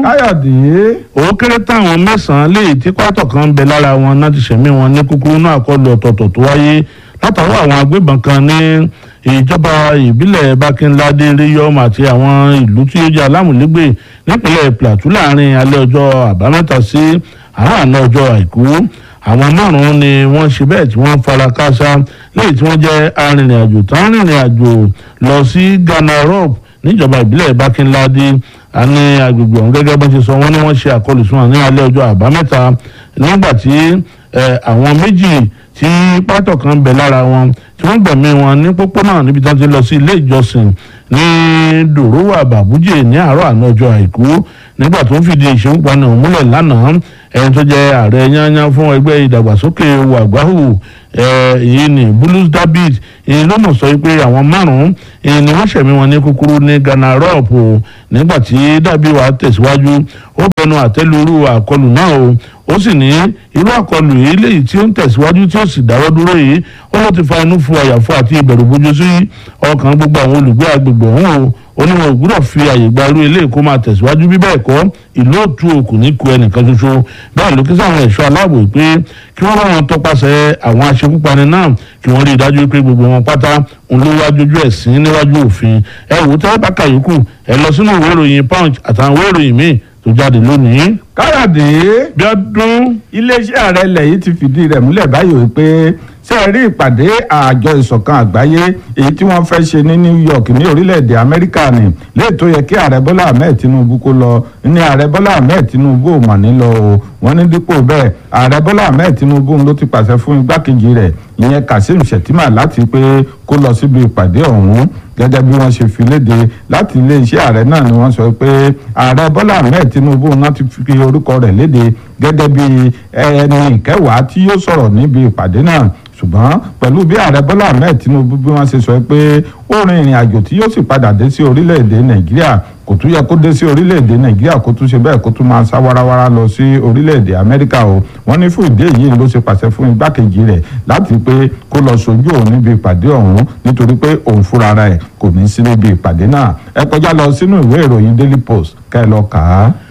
káyọ̀dé ó kéré táwọn mẹ́sàn-án léyìí tí pátọ̀ kan ń bẹ lára wọn náà ti ṣẹ̀mí wọn ní kúkúrú náà àkọlù ọ̀tọ̀ọ̀tọ̀ tó wáyé látàrí àwọn agbébọn kan ní ìjọba ìbílẹ̀ bákínládé ríyọ́mù àti àwọn ìlú tí ó jẹ́ alámùlégbè nípínlẹ̀ plateau láàrin alẹ́ ọjọ́ àbámẹ́ta sí àárọ̀ ọjọ́ àìkú àwọn márùn-ún ni wọ́n ṣe bẹ́ẹ̀ tí wọ́n fara káásá léyìí tí wọ́n jẹ́ arìnrìn-àjò tán rìnrìn àjò lọ sí ghana rob níjọba ìbílẹ̀ bákínládé àní agbègbè ọ̀hún gẹ́gẹ́ bó ṣe sọ wọ́n ní wọ́n ṣe àkọlù sí wọn ní alẹ́ ọjọ́ àbámẹ́ta nígbà tí àwọn méjì tí pátọ̀ kan bẹ̀ lára wọn tí wọ́n gbẹ̀mí wọn ní pópónà níbi tí wọ́n ti lọ sí ilé ìjọsìn ní dòrówà bàbújè ní àárọ̀ àná ọjọ́ àìkú nígbà tó ń fìdí ìṣekúpani ọ̀hún múlẹ̀ lánàá ẹni tó jẹ́ ààrẹ yányán fún ẹgbẹ́ ìdàgbàsókè wàgbáhù èyí ni bulus david èyí ló mọ̀ sọ pé àwọn márùn-ún èyí ni wọ́n ṣẹ̀mí wọn ní kúkúrú ní ghana rop nígbà tí dàbíwá tẹ̀síwájú ó bẹnu àtẹ́lurú àkọlù náà o ó sì ní irú àkọlù yìí léyìí tí ó ń tẹ̀síwájú tí ó sì dáwọ́ dúró yìí ó ló ti fa inú fu àyàfo àti ìbẹ̀rù bójú sí ọkàn gbogbo àwọn olùgbé agbègbè ọ̀hún o ó ní wọn ò gbúdọ̀ fi àyè gba irú eléyìí kó máa tẹ̀síwájú bí bẹ́ẹ̀ kọ́ ìlú òtún òkú ní ku ẹnìkan ṣoṣo bẹ́ẹ̀ ló kí sáwọn ẹ̀ṣọ́ aláàbò pé kí wọ́n bá wọn tọpasẹ̀ àwọn aṣekúpani náà kí wọ́n rí i dájú pé gbogbo wọn pátá ń ló wájú ojú ẹ̀sìn níwájú òfin ẹ wò ó tẹ́ bá kàyókù ẹ lọ sínú ìwé ìròyìn punch àtàwọn ìwé ìròyìn míì tó jáde lónìí. káyọ̀dé bí ọdún iléeṣẹ́ ààrẹ ilẹ̀ yìí ti fìdí rẹ̀ múlẹ̀ báyìí wípé ṣe rí ìpàdé àjọ ìṣọ̀kan àgbáyé èyí tí wọ́n fẹ́ ṣe ní New York ní orílẹ̀-èdè Amẹ́ríkà ni léè tó yẹ kí ààrẹ Bọ́lá Ahmed Tinubu kó lọ ní ààrẹ Bọ́lá Ahmed Tinubu ò mà ní lọ o wọ́n ní dípò bẹ́ẹ̀ ààrẹ Bọ́lá Ahmed Tinubu ló ti pàṣẹ fún igbákejì rẹ̀ ìyẹn Kazeem Shettima láti pé kó lọ síbi ìpàdé ọ̀hún gẹ́gẹ́ bí wọ́n ṣe fi léde láti iléeṣẹ́ ààrẹ náà ni wọ́n sọ pé ààrẹ Bọ́lá Ahmed Tinubu náà ti fi orúkọ rẹ̀ léde gẹ́gẹ́ bí ẹni ìkẹwàá tí yóò sọ̀rọ̀ níbi ìpàdé náà ṣùgbọ́n pẹ̀lú bí ààrẹ bọ́lá ahmed tinubu bí wọ́n ṣe sọ pé ó rin ìrìn àjò tí yóò sì padà dé sí orílẹ̀-èdè nàìjíríà kò tún yẹ kó dé sí orílẹ̀-èdè nàìjíríà kó tún ṣe bẹ́ẹ̀ kó tún máa sá warawara lọ sí orílẹ̀-èdè amẹ́ríkà o wọ́n ní fún ìdí èyí ló ṣe pàṣẹ fún igbákejì rẹ̀ láti pé kó lọ sojú òun níbi ìpàdé ọ̀hún nítorí pé òun fúnra rẹ̀ kò ní sí níbi ìpàdé náà ẹ kọjá lọ sínú ìwé ìròyìn daily post kẹ́ ẹ lọ kà á.